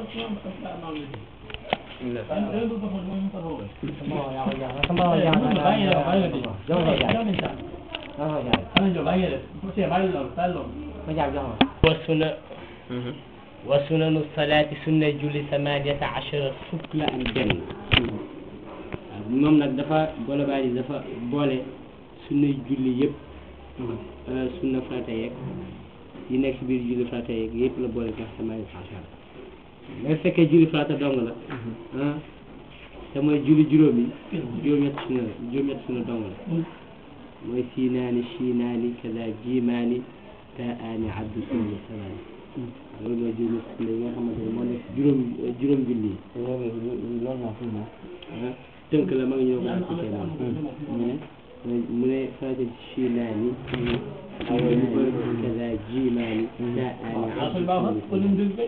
wa suna wa sunanu salaati sunna julli samaniyata achara fukk la ak benn waaw moom nag dafa boole baa ji dafa boole sunnay julli yëpp sunna farata yeeg yi nekk si biir julli farata yeeg yëpp la boole sax samaniyata achara mais fekkee julli farata dong la ah te mooy julli juróom yi juróom-ñett sunna la juróom-ñett sunna dong la mooy siinaani shiinaani kaza jiimaani taani abdu sunna samaani loolu mooy juróomi sunna yi nga xamante ne moo nekk juróom juróom julli yi ah tënk la ma ngi ñëw ko appliqué noonu mu ne farata shiinaani awa kaza jiimaani taani abdu sunna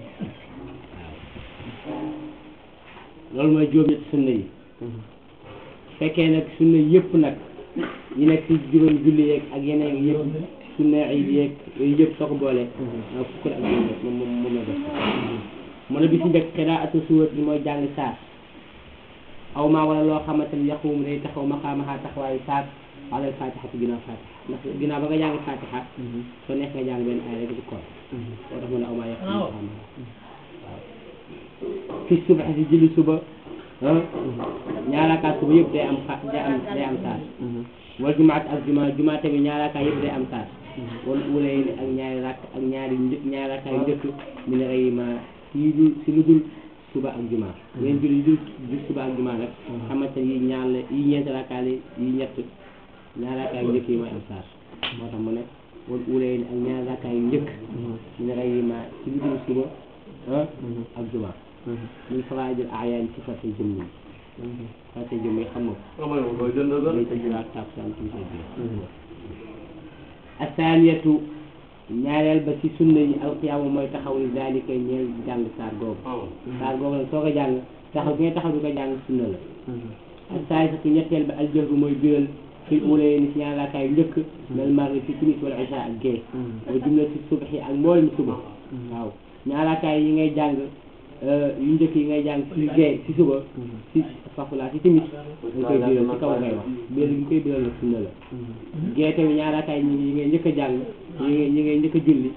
loolu mooy juróom-ñett sunna yi fekkee nag sunna yëpp nag yi nekk ci juróom julli yeeg ak yeneen yëpp sunna iid yeeg yooyu yëpp soo ko boolee fukk ak juróom moom moom moom la def mu ne bi ci njëkk qiraatu surat yi mooy jàng saar aw maa wala loo xamante ne yaqumu day taxaw maqaamaha taxawaayu saar alal fatiha ci ginnaaw fatiha ndax ginnaaw ba nga jàng fatiha soo nekk nga jàng benn aaya rek ci koor moo tax mu ne aw maa yaqumu maqaamaha waaw fi suba si julli suba ñaaraakaat suba yëpp day am xa day am day am saar wala jumaat ak juma juma tamit ñaaraakaat yëpp day am saar wala wala yi ak ñaari rakk ak ñaari një ñaari rakkaay njëkk mi ne rey ma si lu si lu dul suba ak juma ngeen julli dul dul suba ak juma nag xamante yi ñaar la yi ñeenti rakkaay la yi ñett ñaari rakkaay njëkk yi mooy am saar moo tax mu ne wala wala yi ak ñaari rakkaay njëkk mi ne rey ma si lu dul suba ak juma min faraa'idil a'yaan ci fàtte jëm yi fàtte jëm yi xam nga day tëj ak takkusaan ci sa biir asaaniyatu ñaareel ba ci sunna yi alqiyaamu mooy taxaw ni zaalika ñeel jàng saar googu saar googu nag soo ko jàng taxaw bi nga taxaw di ko jàng sunna la asaalisatu ñetteel ba aljahru mooy biral fi ulee ni si ñaar raakaay njëkk mel maghrib ci timis wala isha ak gée wa jumlati subhi ak mboolem suba waaw ñaar raakaay yi ngay jàng yu njëkk yi ngay jàng ci gée ci suba ci fafula ci timis dañ koy biral ci kaw ngay wax biral gi koy biral la sunna la gée tamit ñaar raakaay yi ngay njëkk a jàng yi ngay yi ngay njëkk a julli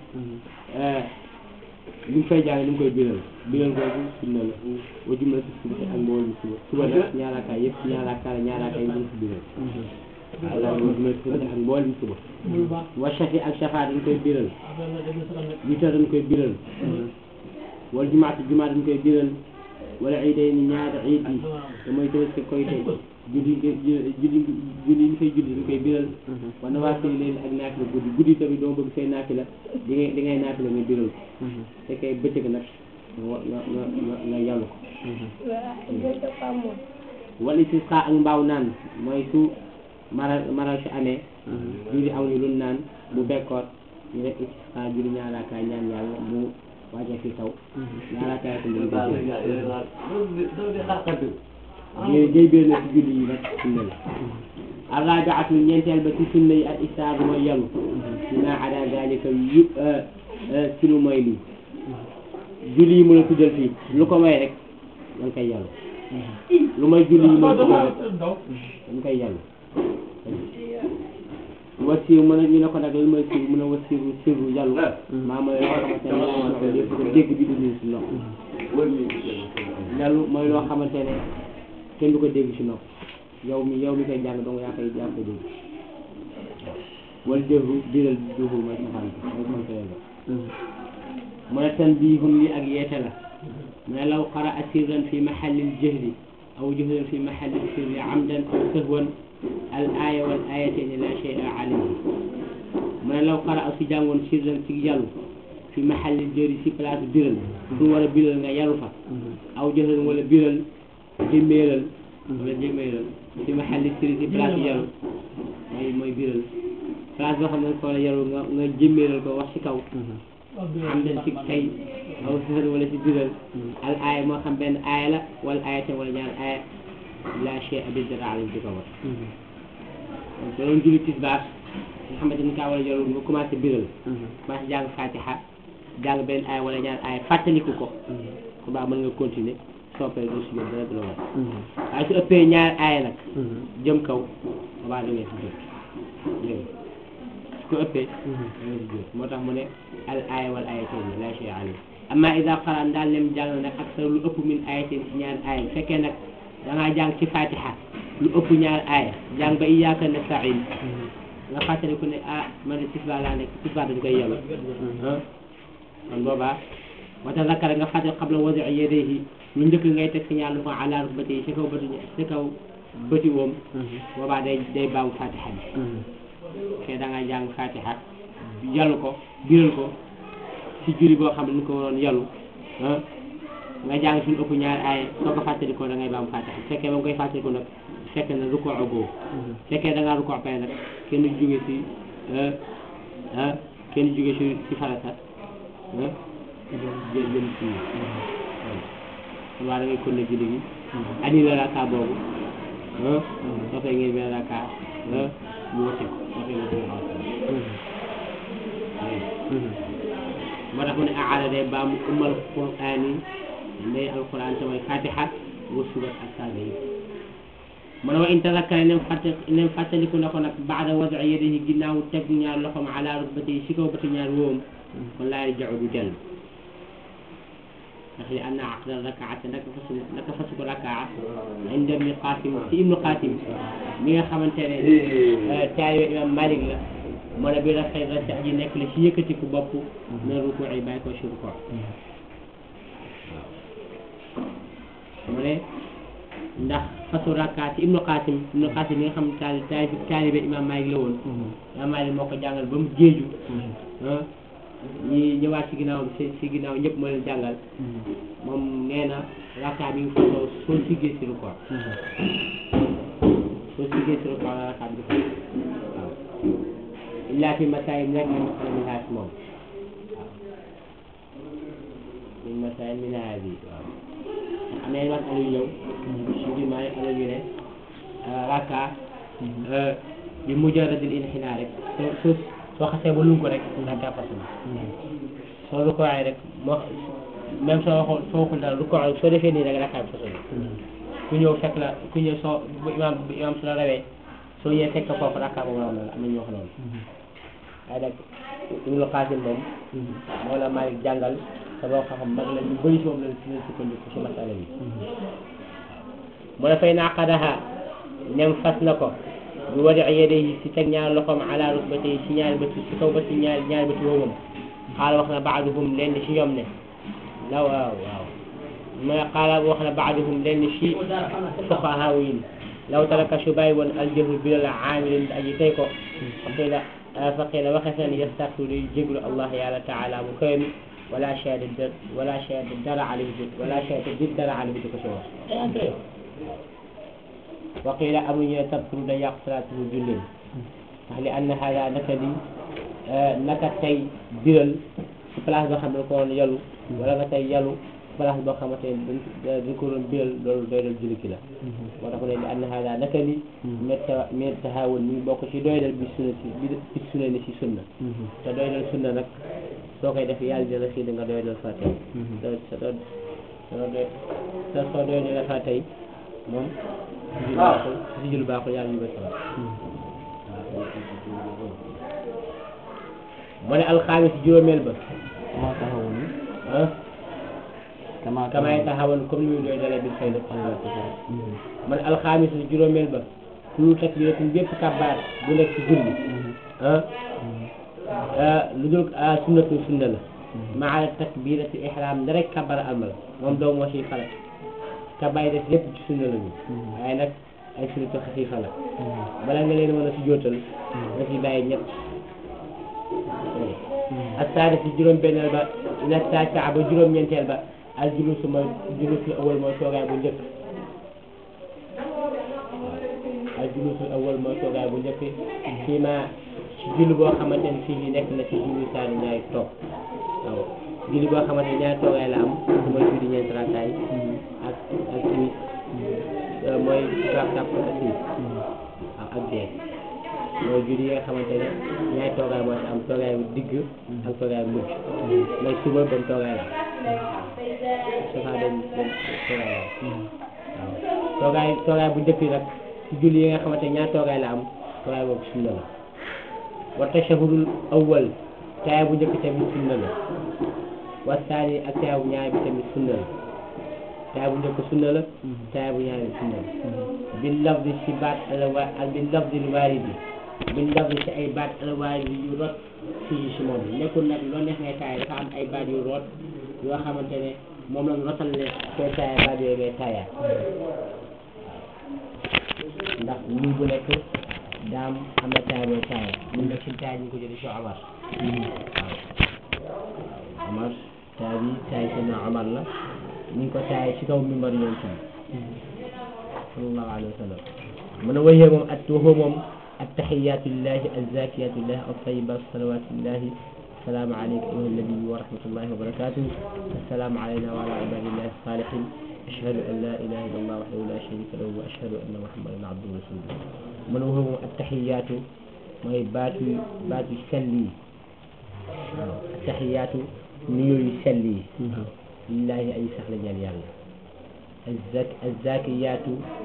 li nga fay jàng ni nga koy biral biral googu sunna la wa jumlati subhi ak mboolem suba suba nag ñaar raakaay yëpp ñaar raakaay ñaar raakaay yi ñu ci biral waaw loolu mooy suba ak mboolem suba wa shafi ak shafa dañ koy biral witar dañ koy biral wala jumaatu jumaa dañ koy biral wala iiday ni ñaari iid yi te mooy tabaski koy tey julli julli julli ñu fay julli dañ koy biral wa nawaafil leen ak naafila guddi guddi tamit doo bëgg say naafila di ngay di ngay naafila nga biral ko fekkee bëccëg nag nga nga nga nga yàllu ko wala istisqa ak mbaaw naan mooy su maral maral si amee julli aw ni lu naan bu bekkoot ñu def istisqa julli ñaaraakaay ñaan yàlla mu wàcce fi taw ñaaraakaay ko ñu def géy biir na ci julli yi nag sunna la arrajaatu ñeenteel ba ci sunna yi ak istaabu mooy yalu dina ada dalika yu si lu mooy lii julli yi mën a tuddal fii lu ko may rek da nga koy yalu lu may julli yi mën a tuddal rek da nga koy yalu wasiir mën a ñu ne ko nag lan mooy siir mën a wasiiru sirru yàllu maa mooy loo xamante ne laa nox lépp ko dégg bi du ñu si nopp yàllu mooy loo xamante ne kenn du ko dégg si nopp yow mi yow mi koy jàng donc yaa koy yaa koy dégg wala jëru biral duufu mooy safaan bi mooy contraire ba mu ne tan bii hun li ak yeete la mu ne law qara a sirran fi mahallil jahri aw jahran fi mahallil sirri amdan aw sahwan al aaya wal aayatayni la shay'a alayhi mu ne law qara a si jàngoon sirran ci yàllu fi mahallil jahri si place biral fu war a biral nga yàllu fa aw jahran wala biral jëmmeeral wala jëmmeeral fi mahallil sirri si place yàllu mooy mooy biral place boo xam ne ko la yàllu nga nga jëmmeeral ko wax ci kaw am den ci tey aw sëxër wala ci biral al aaya moo xam benn aaya la wala aaya te wala ñaar aaya la chey abi dara alim di ko wax donc doon julli tisbaar nga xamante ni kaa war a yorul nga commencé biral commencé jàng fatiha jàng benn aaya wala ñaar aaya fàttaliku ko ku baax mën nga continuer soppee du si dara du la war waaye su ëppee ñaar aaya nag jëm kaw boobaa da ngay si jóg dégg su ko ëppee da ngay si jóg moo tax mu ne al aaya wal ayatain la shay alayhi amma ida qara daal lem jàng nag ak sa lu ëpp min ayatin si ñaar aaya bu fekkee nag da ngaa jàng ci fatiha lu ëpp ñaar aaya jàng ba iyyaka nasta'in nga fàttali ku ne ah man de tisbaar laa nekk tisbaar dañ koy yàlla ah kon boobaa wata zakara nga fàttali qabla wadi yadayhi lu njëkk ngay teg si ñaar loxo ala rukbati si kaw bëti si kaw bëti woom boobaa day day baamu fatiha bi te da nga jàng fatiha yàllu ko biral ko si juri boo xam ne ni ko waroon yàllu ah nga jàng suñu ëpp ñaari aaya soo ko fàttali ko da ngay baamu fatiha su fekkee ba nga koy fàttali ko nag fekk na rukkoo agoo fekkee da ngaa rukkoo pare nag kenn jóge si ah kenn jóge si si farata ah jël jëm si kon waa da ngay kon ne julli gi annulé raka boobu ah soo fee ngeen benn raka ah mu wëcce ko soo fee ngeen moo tax mu ne aada day baamu umal qur'aani ndey alquran te mooy fatiha wa surat ak saaga yi mu ne wa in tazakkara nem fàtte nem fàttaliku na ko nag baada wadi yadihi ginnaaw teg ñaar loxoom ala rukbati si kaw bati ñaar wóom kon laa yarji'u du dellu ndax li anna aqda rakaata naka fasu naka fasu ko rakaa inda ibni qasim si ibnu qasim mi nga xamante ne taalibe imam malik la mu ne bi rafet la ci aji nekk la si yëkkatiku bopp na ruku yi bàyyi ko si ruku mu ne ndax fasu rakkaat ci ibnu qasim ibnu qasim mi nga xam taali taali taalibe imam malik la woon imam malik moo ko jàngal ba mu géeju ah ñi ñëwaat ci ginnaaw si si ginnaaw ñëpp moo leen jàngal moom nee na rakkaat bi nga fasoo soo siggee si ruku soo siggee si ruku la rakkaat bi fas waaw illaa fi masaayil nag min minhaaj moom waaw min masaayil minhaaj yi waaw am na yenn wax yu ñëw si biir maa ngi am na ñu ne rakka bi mujarradil inxinaa rek soo soo soo xasee ba lu ko rek rakka fas na soo lu ko waxee rek moo même soo waxul soo waxul dara lu ko waxee soo defee nii rek rakka bi fas na ku ñëw fekk la ku ñëw soo bu imaam bu imaam su la rawee soo ñëwee fekk foofu rakka boobu raw na la am na ñu wax loolu waaye nag Ibnu Qaasim moom moo la Maalik jàngal te boo xam mag la ñu bëri si moom lañ si lañ sukkandiku si masala bi mu ne fay naqadaha nem fas na ko bu wadi yadayhi si teg ñaar loxoom ala rukbatayhi si ñaari bët si kaw bët si ñaari ñaari bët woomam xaala wax na baaduhum lenn si ñoom ne la waaw waaw mu ne xaala wax na baaduhum lenn si fuqahaa yi law taraka su bàyyi woon aljahru bilal aamilin aji tey ko faqila faqila waxee na ni yastaghfiru day jéglu allah yàlla taala bu kawe mi wala shahada dër wala shahada dara alayhi bi wala shahada di dara alayhi di ko si wax waqila amuñu ne tabturu da yàqu salaatuhu julleen ndax li anna hada naka li naka tey biral si place boo xam ne ko woon yalu wala nga tey yalu place boo xamante ne dañ ko doon biral loolu doy dal julli ki la moo tax mu ne li anna hada naka li metta mir tahaawun mi ngi bokk ci doy dal bi sunna si bi sunna ni si sunna te doy dal sunna nag soo koy def yàlla dina xii da nga doy dal fa tey sa doo soo doy sa soo doy dal fa tey moom si jul baaxul si jul baaxul yàlla ñu ba sama mu ne alxaamis juróomeel ba maa taxawoon ah kama kamay taxawoon comme ni muy doy dalee bi fay la mu ne alxaamis juróomeel ba kullu takbiratin bépp kabbaar bu nekk ci julli ah lu dul sunnatu sunna la maa takbirati ihram da rek kabbar almal moom doo moo siy farat kabbaar yi def lépp ci sunna la ñu waaye nag ay sunnatu xafiifa la bala nga leen mën a si jootal nga si bàyyi ñett asaari si juróom benneel ba ila taasaa ba juróom ñeenteel ba al julusu mooy julusul awal mooy toogaay bu njëkk al julusul awal mooy toogaay bu njëkk fii ma si julli boo xamante ne fii nekk na si julli saani ñaari toog waaw julli boo xamante ne ñaari toogaay la am mooy julli ñeenti rakkaay ak ak timis mooy rakkaab ak timis waaw ak dee mooy julli yi nga xamante ne ñaari toogaay moo ci am toogaay bu digg ak toogaay bu mujj mooy suba benn toogaay la safa benn benn toogaay la waaw toogaay toogaay bu njëkk nag ci julli yi nga xamante ne ñaari toogaay la am toogaay boobu sunna la wa tashahudul awwal taaya bu njëkk tamit sunna la wa saani ak taaya bu ñaari bi tamit sunna la taaya bu njëkk sunna la taaya bu ñaari bi sunna la bil lafdi ci baat alwa ak bil lafdi lu waaridi bil lafdi ci ay baat alwaaridi yu rot fii si moom nekkul nag loo neex ngay taaya dafa am ay baat yu rot yoo xamante ne moom la ñu rotal ne koy taaya baat yooyu ngay taaya ndax lii bu nekk daam am na taaya booy taaya ñun nag suñu taaya ñu ngi ko jëlee si Omar waaw Omar taaya bi taaya si na Omar la ñu ngi ko taaya ci kaw mimbar yoon ci sallallahu alayhi wa sallam mu ne wayee moom at waxoo moom attaxiyaatu lillahi azzakiyaatu lillahi altayibat salawaatu lillahi السلام عليك أيها النبي ورحمة الله وبركاته السلام علينا وعلى عباد الله الصالحين أشهد أن لا إله إلا الله وحده لا شريك له وأشهد أن محمدا عبده ورسوله من هو التحيات ما هي بات بات سلي التحيات نيو يسلي لله أي سهل جل يلا الزك الزاكيات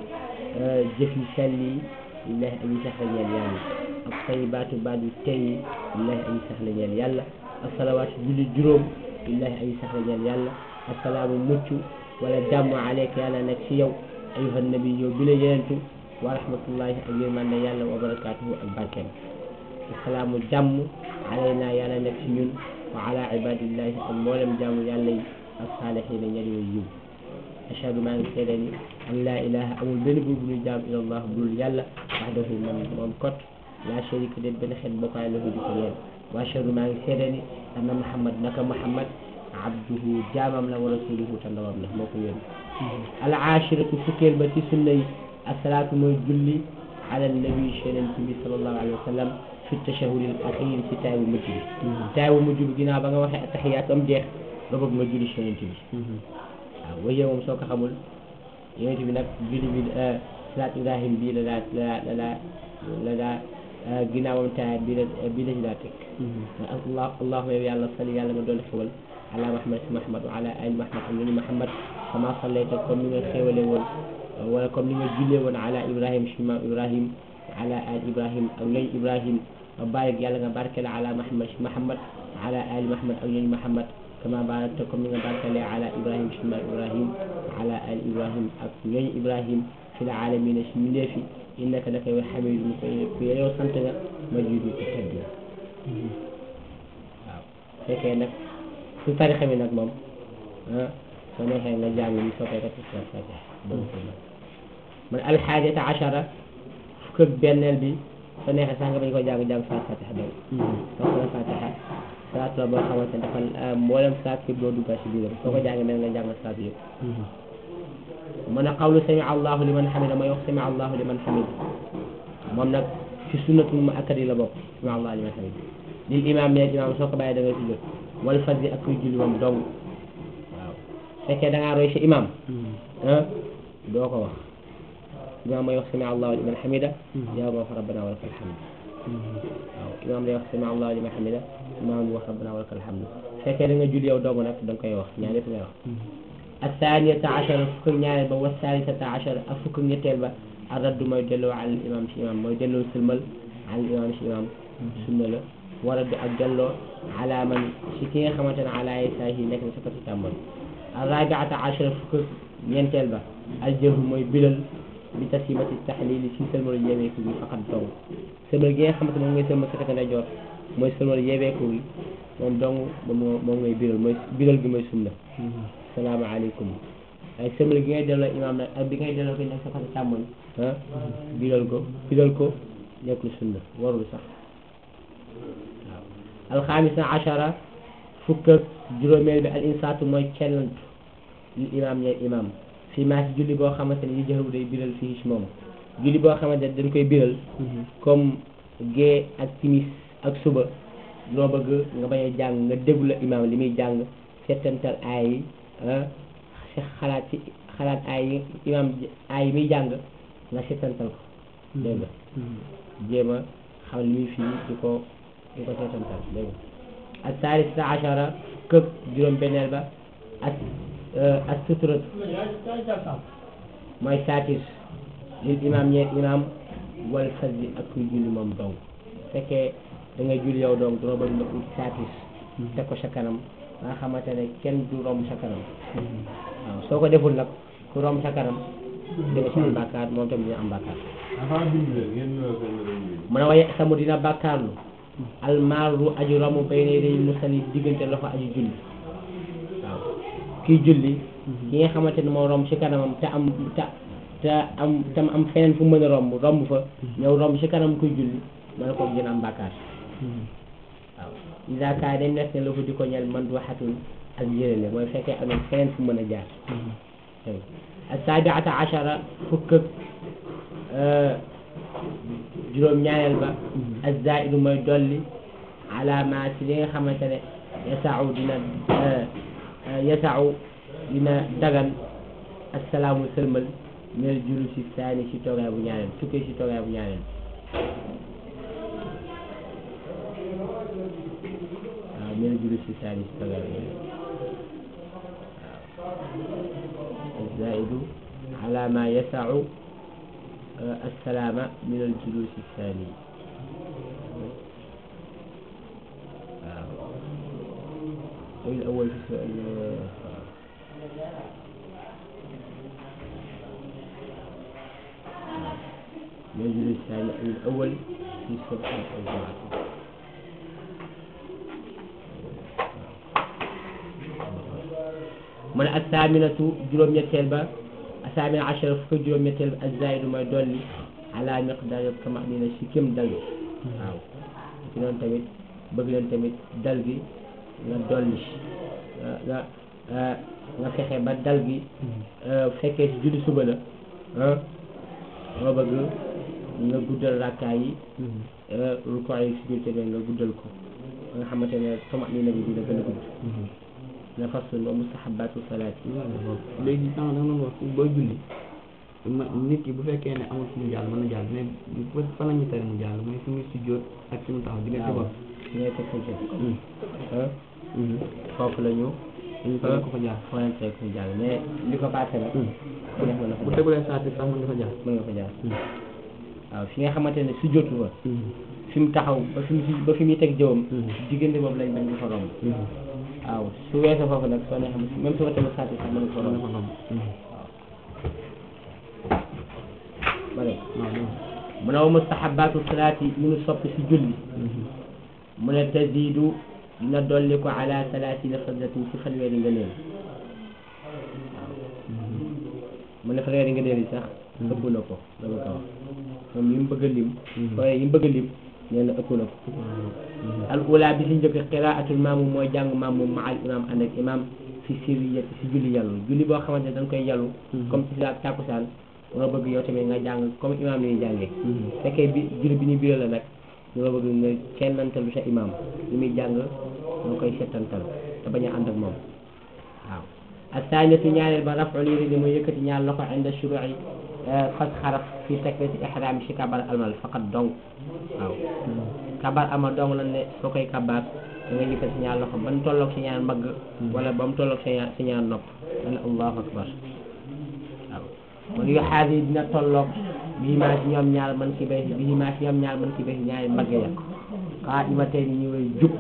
جفي سلي لله أي سهل جل يلا الطيبات بعد التي لله أي سهل جل يلا الصلوات جل جروم لله أي سهل جل يلا السلام مچو ولا دم عليك يلا نكسي يو أيها النبي بلا ينتو ورحمة الله أجمعين يلا وبركاته البركة السلام دم علينا يلا نكسي وعلى عباد الله المولم دم يلا الصالحين يلي ويوم أشهد ما سيدني أن لا إله أمول بن بن جام إلى الله بل يلا وحده من من كت لا شريك له بن خد بقى له دي كلين وأشهد ما سيدني أن محمد نك محمد عبده جامم له ورسوله تندوم له مكو يون العاشرة فكير بتي سنة الصلاة موي جولي على النبي صلى الله عليه وسلم في التشهد الأخير في تاو مجري تاو مجري جنا بغا وخي التحيات أم جيخ ربك ما جولي شنن تبي waaw waaye moom soo ko xamul yonent bi nag julli bi salaat ibrahim bii la daa la la la la daa ginnaawam taaya bii la bii la ci daa teg allah allahuma yow yàlla sali yàlla nga doon xewal ala muhammad si muhammad wa ala ali muhammad am nañu muhammad kama sallayta comme ni nga xewale woon wala comme ni nga jullee woon ala ibrahim si maam ibrahim ala ali ibrahim ak ñooñu ibrahim barik yàlla nga barkele ala muhammad si muhammad ala ali muhammad ak ñooñu muhammad كما باركت كم من بارك لي على إبراهيم شمال إبراهيم على آل إبراهيم أكنين إبراهيم في العالمين شمال في إنك لك حميد في يوم سنتنا مجيد تتبع fekkee nag su tarixa bi nag moom ah soo neexee nga jàng li soo koy def ci fatiha man alxaajata achara fukk ak benneel bi soo neexee sax nga bañ ko jàng jàng sa fatiha doon parce que fatiha salaat la boo xamante ne dafa mboolem salaat yëpp doo duggal si biiram soo ko jàngee mel nga jàng salaat yëpp mën a xawlu sami allahu liman xamida may wax sami allahu liman xamida moom nag ci sunnatul mu akkadi la bokk sami allahu liman xamida lil imam ne imam soo ko bàyyee da ngay sujjóot wal fajri ak kuy julli moom dong waaw fekkee da ngaa roy si imam ah doo ko wax imam may wax sami allahu liman xamida yow ma fa rabbana wa lakal hamd waaw imam day wax sami allahu liman xamida imam wax rabbana wa lakal hamd fekkee da nga julli yow dong nag da nga koy wax ñaar yëpp ngay wax athaniyata achara fukk ak ñaareel ba wa salisata achara ak fukk ak ñetteel ba arraddu mooy delloo al imam si imam mooy delloo sëlmal al imam si imam sunna la waraddu ak delloo ala man si ki nga xamante ne ala yasaahi nekk na sa côté càmmoñ arrabiata achara fukk ak ñeenteel ba aljëhu mooy bilal bi tasimati taxlili si sëlmalu yeeweeku bi faqat dong sëlmal gi nga xamante moom ngay sëlmal sa côté ndeyjoor mooy sëlmal yeeweeku gi moom dong moom moom ngay bilal mooy bilal gi mooy sunna salaamaaleykum ay sëmale gi ngay delloo imaam nag ak bi ngay delloo ko nekk sa côté càmmoñ ah bilal ko bilal ko nekkul sunna warul sax waaw alxamisa achara fukk ak juróomeel bi al insaatu mooy cellantu li imaam ñeel imaam fii maa si julli boo xamante ne yu jëxaru day biral fii si moom julli boo xamante ne dañ koy biral comme gée ak timis ak suba loo bëgg nga bañ a jàng nga déglu la imaam li muy jàng settantal aay yi si xalaat ci xalaat aay yi imaam aay yi muy jàng nga settantal ko dégg nga jéem a xam li muy fii di ko di ko seetantal dégg nga ak saalisa achara këpp juróom-benneel ba ak ak suturat mooy saatir lil imam ñeent imam wal fasdi ak kuy julli moom dong fekkee da ngay julli yow dong dina bëgg nga ut saatir teg ko sa kanam nga xamante ne kenn du romb sa kanam waaw soo ko deful nag ku romb sa kanam dina ci am bàkkaar moom tamit dina am bàkkaar mu ne waaye samu dina bàkkaarlu almaaru aju romb bay ne day musali diggante loxo aju julli waaw kii julli ki nga xamante ne moo romb ci kanamam te am te te am tam am feneen fu mën a romb romb fa ñëw romb ci kanam kuy julli ma ne ko dina am bàkkaar waaw isa kaay dañ nekk ne la ko di ko ñel man du waxatul ak njërale mooy fekkee am na feneen fu mën a jaar ak saabiata achara fukk ak juróom ñaareel ba ak zaidu mooy dolli ala ma ci li nga xamante ne yasau dina yasau dina dagan assalaamu sëlmal minal julu si saani si toogaay bu ñaareel tukkee si toogaay bu ñaareel waaw minal julu si saani si toogaay bu ñaareel waaw zaidu ala ma yasau assalaama minal julu si saani waaw الأول في السؤال يجري الثاني الأول في السبع الجمعة من الثامنة جروم يتيل با الثامنة عشر فك جروم يتيل الزائد ما يدل على مقدار كما أننا شكم دل waaw ci noonu tamit bëgg leen tamit dal gi nga dolli nga nga nga fexe ba dal gi fekkee ci julli suba la ah nga bëgg nga guddal rakkaa yi rukkoo yi si biir tamit nga guddal ko nga xamante ne sama ni nabi dina gën a gudd na fasul wa mustahabatu salaat yi léegi sànq da nga doon wax booy julli ma nit ki bu fekkee ne amul fu mu jàll mën na jàll mais bu fan la ñuy tere mu jàll mooy fi muy sujjóot ak fi mu taxaw diggante waaw bopp fi ngay teg sa jëf ah foofu la ñu dañu ko ko fa jaar foo leen teg ñu jàll mais li ko passé nag ku nekk mën na fa bu jaar tegulee saati sax mën nga fa jaar mën nga fa jaar waaw fi nga xamante ne su jotu fa fi mu taxaw ba fi mu si ba fi muy teg jëwam diggante boobu lañ bañ nga fa romb waaw su weesoo foofu nag soo ne xam même su ma tamit saati sax mën nga fa mën nga romb fa romb ma ne waaw dégg mu ne wa mustahabatu salaati yi ñu sopp si julli mu ne tazidu dina dolli ko ala salaasina fadlatin si fanweeri nga neel mu ne fanweeri nga neel yi sax ëpp na ko dama ko wax moom yi mu bëgg a lim waaye yi mu bëgg a lim nee na ëpp na ko al ula bi si njëkk qiraatul maamum mooy jàng maamum ma al imam ànd ak imam fi sirriyati si julli yàllu julli boo xamante ne dañ koy yàllu comme si la tàkkusaan nga bëgg yow tamit nga jàng comme imam ni jàngee fekkee bi julli bi ñu biral la nag ñu nga bëgg nga kennantalu sa imam li muy jàng nga koy settantal te bañ a ànd ak moom waaw asaaniyatu ñaareel ba raful yëri li mooy yëkkati ñaar loxo inda shuru'i fas xaraf fi takbirati ihram si kabar almal faqat dong waaw kabar amal dong lan ne soo koy kabaar da nga yëkkati ñaar loxo ba mu tolloog si ñaar mbagg wala ba mu tolloog si ñaar si ñaar nopp nga ne allahu akbar waaw man yu xaar yi dina tolloog bii maa si ñoom ñaar man ki bay bii maa si ñoom ñaar man ki bay ñaari mbagg ya xaa ima tey ni ñu way jub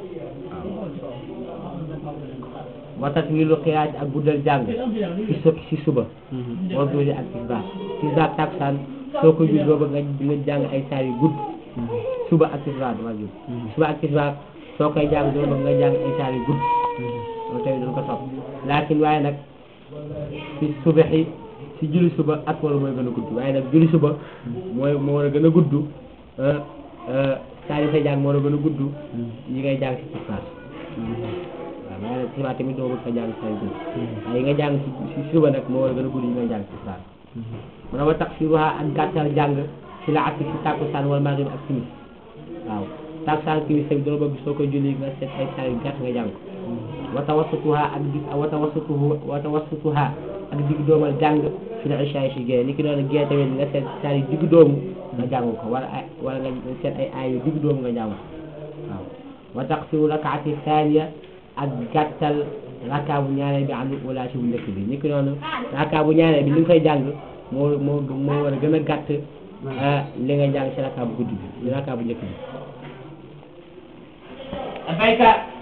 wa tatwilu qiyaat ak guddal jàng ci su ci suba war dooli ak tisbaar tisbaar taksaan soo ko jul booba nga nga jàng ay saar yu gudd suba ak tisbaar dama jul suba ak tisbaar soo koy jàng doo bëgg nga jàng ay saar yu gudd loolu tamit dañ ko sopp laakin waaye nag ci subaxi ci julli suba ak wala mooy gën a gudd waaye nag julli suba mooy moo war a gën a gudd saar yi say jàng moo war a gën a gudd yi ngay jàng ci tisbaar waaw mais nag tisbaar tamit doo bëgg nga jàng saar yu gudd waaye yi nga jàng ci ci suba nag moo war a gën a gudd yi ngay jàng ci tisbaar mu ne wa taksiruha ak gàttal jàng ci la ak ci tàkkusaan wala maghrib ak timis waaw tàkkusaan timis tamit doo bëgg soo koy julli nga seet ay saar yu gàtt nga jàng ko wa tawassatuha ak dig wa tawassatuhu wa tawassatuha ak digg doomal jàng fi la isha si gée ni ki doon gée tamit nga seet saar yu digg doomu nga jàng ko wala ay wala nga seet ay ay yu digg doomu nga jàng ko waaw wa taqsiru rakaati thaniya ak gàttal raka bu ñaareel bi am wala ci bu njëkk bi ni ki noonu raka bu ñaareel bi li nga koy jàng moo moo moo war a gën a gàtt li nga jàng ci raka bu guddi bi raka bu njëkk bi bayka